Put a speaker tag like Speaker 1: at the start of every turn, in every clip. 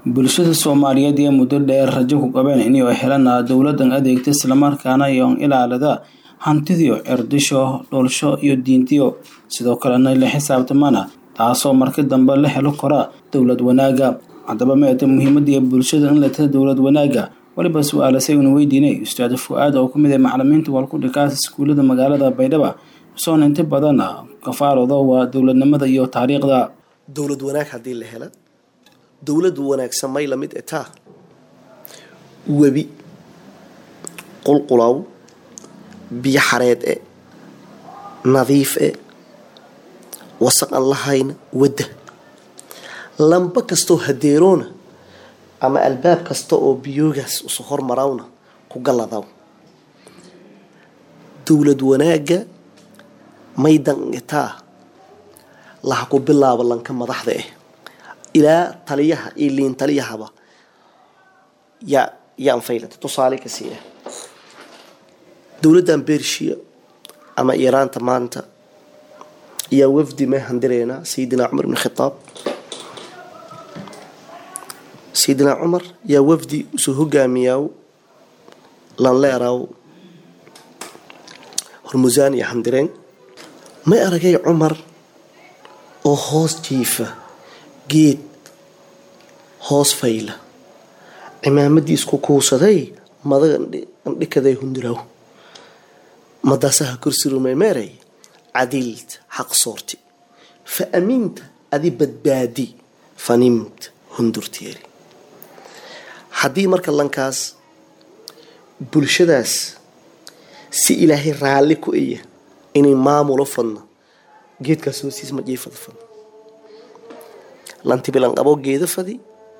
Speaker 1: bulshada soomaaliyeed iyo muddo dheer rajo ku qabeen inay helaan dowladan adeegta islamarkaana iyoon ilaalida hantidiyo cerdisho dhoolsho iyo diintiyo sidoo kalena la xisaabtamana taasoo marki dambe la helo kora dowlad wanaaga haddaba meeta muhiimadiiyo bulshada in la tada dowlad wanaaga waliba su-aalasay una weydiinay ustaad fu-aad oo kumid ah macalimiinta walkudhikaas iskuullada magaalada baydhaba soona inta badan kafaarooda waa dowladnimada iyo taariikhda
Speaker 2: dowlad wanaag haddii la hela dowlad wanaagsan may lamid etaa webi qulqulaw biyo xareed e nadiif e wasaq aan lahayna wadda lamba kastoo hadeeroona ama albaab kasta oo biyoogaas usu hormarawna ku galladaw dowlad wanaagga may dangitaa laha ku bilaabo lanka madaxda ah ilaa taliyaha iyo liin taliyahaba yaa yaan faylata tusaale ka sii ah dowladdan bershiya ama iiraanta maanta yaa wafdi may handireynaa sayidina cumar ibn khitaab sayidina cumar yaa wafdi usoo hogaamiyaaw lanleeraw hormusaan iyo handireen may aragay cumar oo hoos jiifa geed hoos fayla cimaamadiisku kuusaday madaga andhikaday hunduraw madaasaha korsurumay meeray cadiilta xaq soorti fa aminta adi badbaadi fanimta hundurteeri haddii marka lankaas bulshadaas si ilaahay raalli ku iya inay maamulo fadno geedkaas hoosiis ma jiifada fadno lantibilan qabo geeda fadi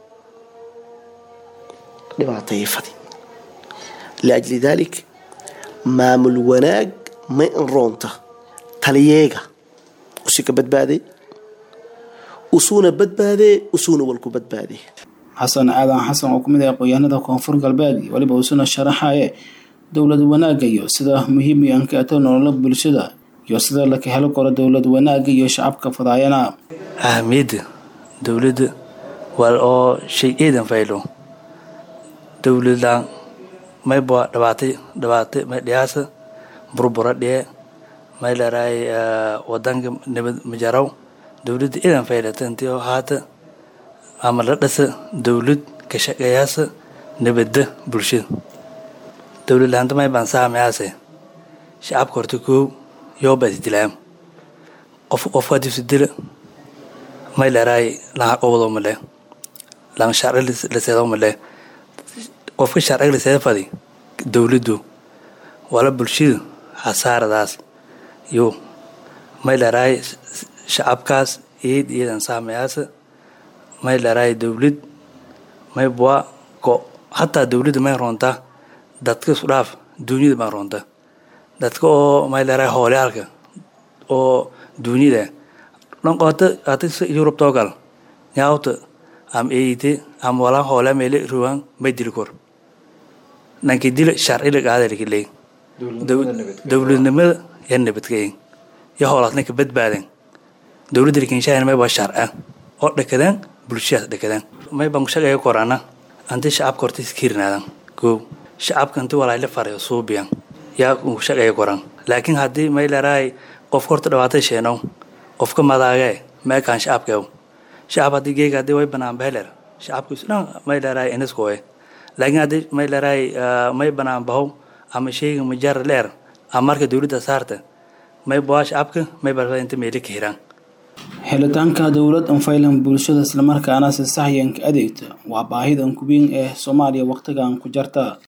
Speaker 2: dhibaatayay fadi liajli daalik maamul wanaag may inroonta taliyeega usi ka badbaaday usuuna badbaadee usuuna walku badbaadee
Speaker 1: xasan aadan xasan oo kumid ah aqoonyahanada koonfur galbeed weliba uusuna sharaxaye dowlad wanaaga iyo sida muhiim iyo ankaata nolola bulshada iyo sida laka helo karo dowlad wanaaga iyo shacabka fadaayana
Speaker 3: ahamiyadda dowladda waa oo shay eedan faylo dowladlaan mayba dhabaatay dhabaatay may dhiyaasa burbura dhee may leerahay wadanka nabad majaraw dowladda eedan faylata intii oo haata ama la dhasa dowlad ka shaqeeyaasa nabadda bulshada dowlad laanta may baan saamayaase shacabka horta koow yooba isdilaam qof qofka haddiisu dila may leerahay laha qobado male lan sharci laseedo male qofka sharciga laseeda fadi dowladdu wala bulshada hasaaradaas yo may leerahay shacabkaas eed iyadan saamayaasa may leerahay dowlad may bua ko hataa dowladda may roontaa dadka isku dhaaf duunyada baa roonta dadka oo may leerahay hoolyaalka oo duunyada dhanqoota ata yurub toogal nyaawta am eite am wala hoole meele ruwan may dili kor nanki dila sharciga qaadalkiley dowladnimada ya nabadgeyn ya hoolaasna ka badbaaden dowladda likinshahan may baa sharca oo dhakadaan bulshadaas dhakadaan may baan shaqeeya korana anti shacabka horta iskirinaadan koo shacabka inti walaayla farayo suubiyan yaa ku shaqeeya koran laakiin haddii may leerahay qofka horta dhawaatay sheenow qofka madaagee meekaan shacabkeew shacab haddii geega haddii way banaan beheler shacabkiisu dhan may leerahay iniskoe laakiin haddii may leerahay may banaan bahow ama sheyga majar leer ama marka dowladda saarta may baa shacabka may barba inta meeli ka hiraan
Speaker 1: helitaanka dowlad anfaylan bulshada islamarkaana si saxyanka adeegta waa baahidan kubiin ee soomaaliya wakhtigan ku jarta